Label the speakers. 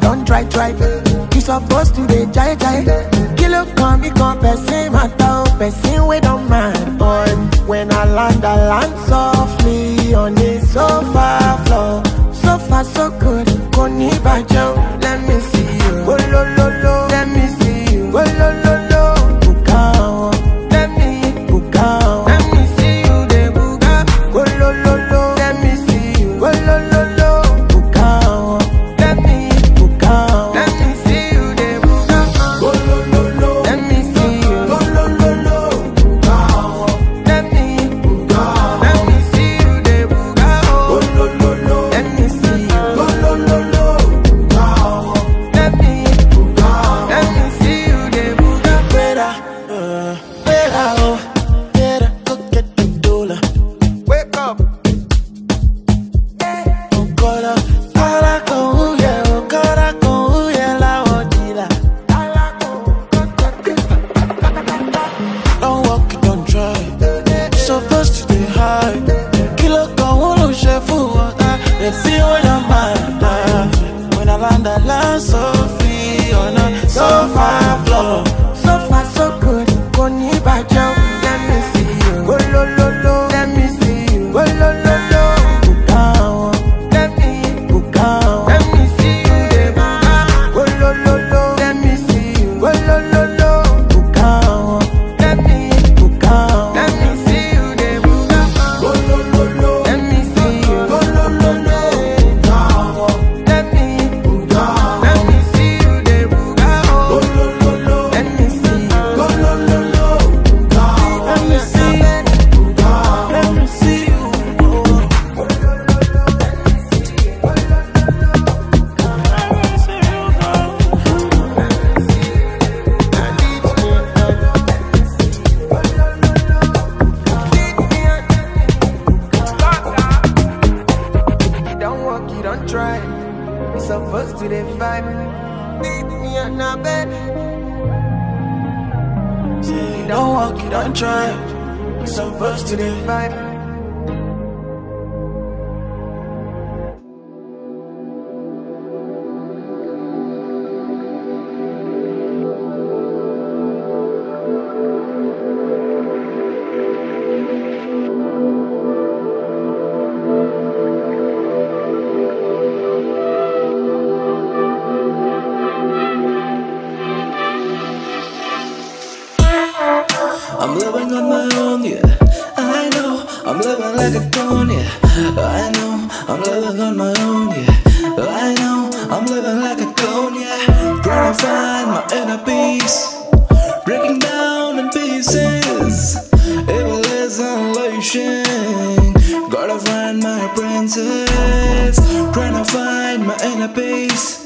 Speaker 1: don't try, try. You supposed to dey jai jai. Kilo come, me come, person matter, person we don't mind, boy. When I land, I land softly on the sofa floor. So far, so good. Koni bajo, let me see you. Oh, lo, lo, lo. Let me see you. Oh, lo, lo, lo. Bukao. Let me bukao. Let me see you, de buga. Oh, lo, lo, lo. Let me see you. Oh, lo, lo, lo. Bukao. Let me bukao. Let me see you, de buga. Oh, lo, lo, lo. Let me see you. Oh, lo, lo, lo. Bukao. Let me bukao. Let me see you, de buga. Oh, lo, lo, lo. Let me see you. Oh, lo, lo, lo. Bukao. Let me bukao. Let me see you, de buga. Better, uh, better, oh, better go get the dollar. Wake up. Okora, ala con huye, okora con huye la odila. Don't walk it, don't try. Supposed to be high. Kilo con uno chef water. They feel when I'm mad. When I land, I land so free on a sofa floor. So far, so good. Koni bajo, let me see you. Oh, lo, lo, lo. Let me see you. Oh, lo, lo, lo. Bukao. Let me bukao. Let me see you, de buga. Oh, lo, lo, lo. Let me see you. Oh, lo, lo, lo. Bukao. Let me bukao. Let me see you, de buga. Oh, lo, lo, lo. Let me see you. Oh, lo, lo, lo. Bukao. Let me bukao. Let me see you, de buga. Oh, lo, lo, lo. Let me see you. Oh, lo, lo, lo. Bukao. Let me see you. Bukao. Let me see you. Oh. You don't walk, you don't try. You supposed to the vibe. Meet me on the bed. You don't walk, you don't try. You supposed to the vibe.
Speaker 2: I'm living on my own, yeah. I know I'm living like a clone, yeah. I know I'm living on my own, yeah. I know I'm living like a clone, yeah. Trying to find my inner peace, breaking down in pieces. Evil is unleashing. Gotta find my princess. Trying to find my inner peace.